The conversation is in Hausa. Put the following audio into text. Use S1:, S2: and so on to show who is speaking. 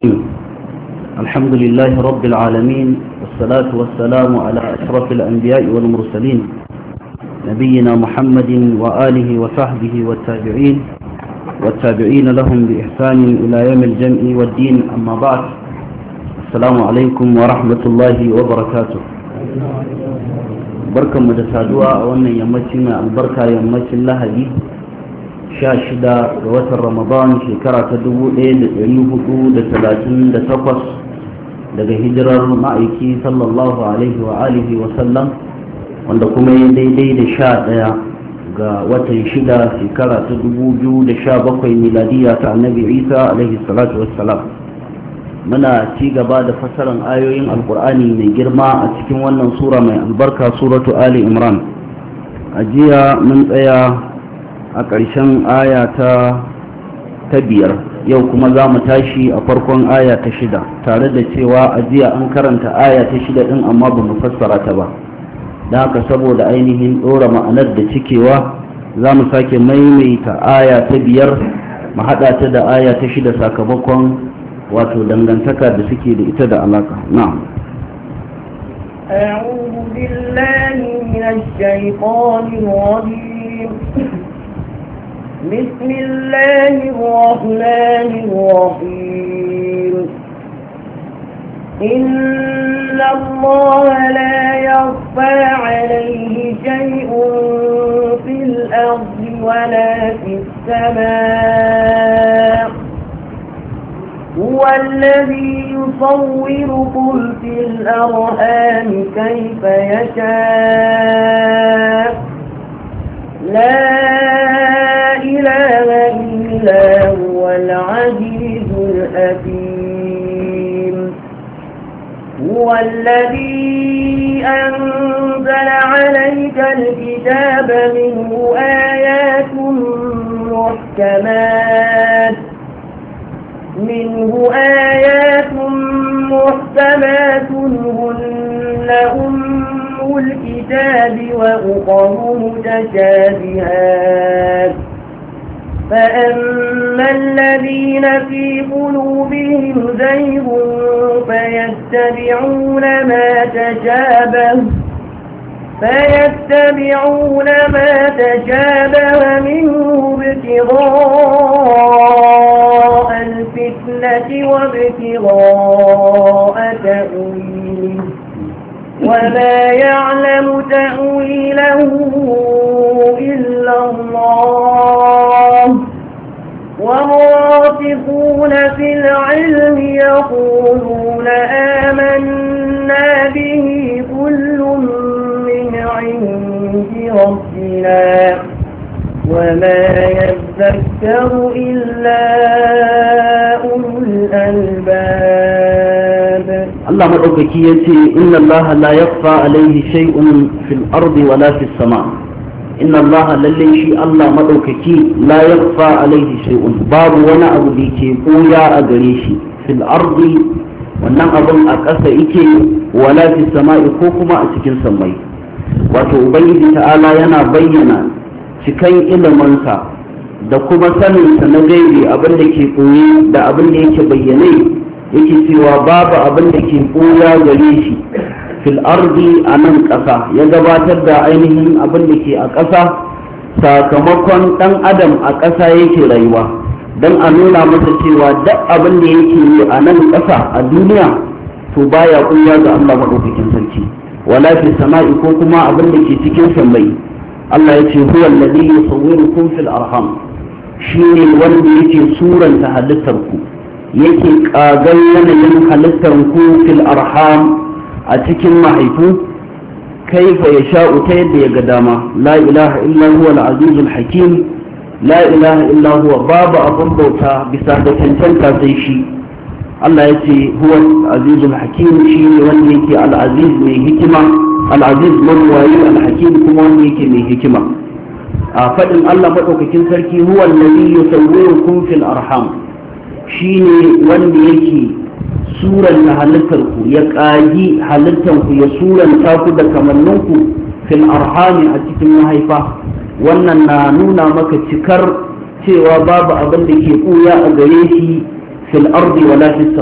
S1: الحمد لله رب العالمين والصلاة والسلام على أشرف الأنبياء والمرسلين نبينا محمد وآله وصحبه والتابعين والتابعين لهم بإحسان إلى يوم الجمع والدين أما بعد السلام عليكم ورحمة الله وبركاته بركة مدسادوا أولا يمتنا البركة يمتنا لهدي sha shida ga watan ramadan shekara ta dubu ɗaya da ɗari hudu da talatin da takwas daga hijirar ma'aiki sallallahu alaihi wa alihi wa sallam wanda kuma ya daidai da sha ɗaya ga watan shida shekara ta dubu biyu da sha bakwai miladiya ta annabi isa alaihi salatu wassalam muna ci gaba da fasaran ayoyin alkur'ani mai girma a cikin wannan sura mai albarka suratu ali imran a jiya mun tsaya a ƙarshen aya ta ta biyar yau kuma za mu tashi a farkon aya ta shida tare da cewa a jiya an karanta aya ta shida ɗin amma ba mu fassara ta ba da haka saboda ainihin ɗora ma'anar da cikewa za mu sake maimaita aya ta biyar mu haɗa ta da aya ta shida sakamakon wato dangantaka da suke da ita da alaka na'am
S2: أعوذ بالله من الشيطان الرجيم بسم الله الرحمن الرحيم إن الله لا يخفى عليه شيء في الأرض ولا في السماء هو الذي يصوركم في الأرحام كيف يشاء لا إله إلا هو العزيز الحكيم هو الذي أنزل عليك الكتاب منه آيات محكمات منه آيات محكمات هن أم الكتاب وأخر متشابهات فأما الذين في قلوبهم زيغ فيتبعون ما تشابه فيتبعون ما تشابه منه ابتغاء الفتنة وابتغاء تأويله وما يعلم تأويله إلا الله والراسخون في العلم يقولون آمنا به كل من عند ربنا وما يذكر إلا أولو الألباب
S1: Allah maɗaukaki ya ce inna Allah la yakfa alaihi shay'un fil ardi wala fis sama inna Allah lalle shi Allah maɗaukaki la yakfa alaihi shay'un babu wani abu da ke koya a gare shi fil ardi wannan abun a ƙasa yake wala fis sama'i ko kuma a cikin sammai wato ubangiji ta'ala yana bayyana cikan ilimansa da kuma saninsa na gaibi abin da ke koyi da abin da yake bayyane yake cewa babu abin da ke ɓoya gare shi fil ardi a nan ƙasa ya gabatar da ainihin abin da ke a ƙasa sakamakon ɗan adam a ƙasa yake rayuwa don a nuna masa cewa duk abin da yake yi a nan ƙasa a duniya to baya ɓoya ga Allah maɗaukakin sarki wala fi sama'i ko kuma abin da ke cikin sammai Allah ya ce huwa alladhi yusawwirukum fil arham shine wanda yake suranta halittar ku yake ƙagar yanayin halittar ku fil arham a cikin mahaifu kaifa ya sha'u ta yadda ya ga dama la ilaha illa huwa al-azizul hakim la ilaha illa huwa babu abun bauta bisa da cancanta sai shi Allah ya ce huwa al-azizul hakim shi ne wanda yake al-aziz mai hikima al-aziz mawwayi al-hakim kuma wanda yake mai hikima a faɗin Allah maɗaukakin sarki huwa alladhi yusawwirukum fil arham shi ne wanda yake suranta halittarku ya ƙagi halittarku ya suranta ku da kamanninku fil arhami a cikin mahaifa wannan na nuna maka cikar cewa babu abin da ke ɓuya a gare shi fil ardi wala fis